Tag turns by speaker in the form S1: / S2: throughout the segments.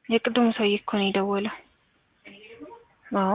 S1: የቅድሙ ሰውዬ እኮ ነው የደወለው። አዎ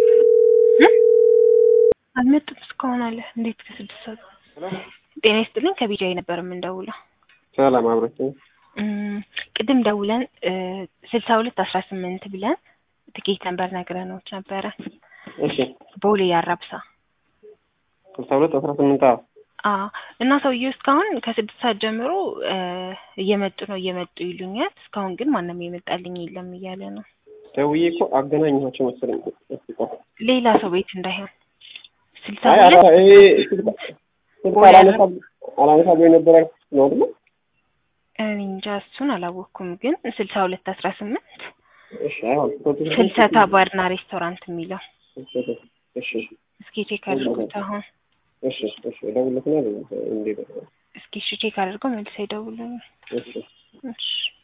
S1: አልመጡም እስካሁን አለ። እንዴት ከስድስት ሰዓት ጤና ይስጥልኝ ከቢጃይ ነበር የምንደውለው።
S2: ሰላም አብረችኝ።
S1: እም፣ ቅድም ደውለን ስልሳ ሁለት አስራ ስምንት ብለን ትኬት ነበር ነግረኖች ነበረ
S2: እሺ
S1: ቦሌ ያራብሳ
S2: ስልሳ ሁለት አስራ ስምንት አዎ
S1: አዎ እና ሰውዬው እስካሁን ከስድስት ሰዓት ጀምሮ እ እየመጡ ነው እየመጡ ይሉኛል። እስካሁን ግን ማንም የመጣልኝ የለም እያለ ነው።
S2: ደውዬ እኮ አገናኘኋቸው መሰለኝ። እስኪ ቆይ።
S1: ሌላ ሰው ቤት እንዳይሆን ስልሳ
S2: አይ
S1: ሁለት
S2: አላ- ይሄ ስልክ ስልክ አላነሳ አላነሳ ብሎ የነበረ ነው አይደል?
S1: እኔ እንጃ እሱን አላወቅኩም፣ ግን ስልሳ ሁለት አስራ ስምንት
S2: እሺ አይሆን
S1: ፍልሰታ ባርና ሬስቶራንት የሚለው
S2: እሺ
S1: እስኪ ቼክ አድርጉት አሁን።
S2: እሺ እሺ እደውልለትና እንዴ
S1: እስኪ እሺ ቼክ አድርገው መልሰው ይደውሉልኝ።
S2: እሺ
S1: እሺ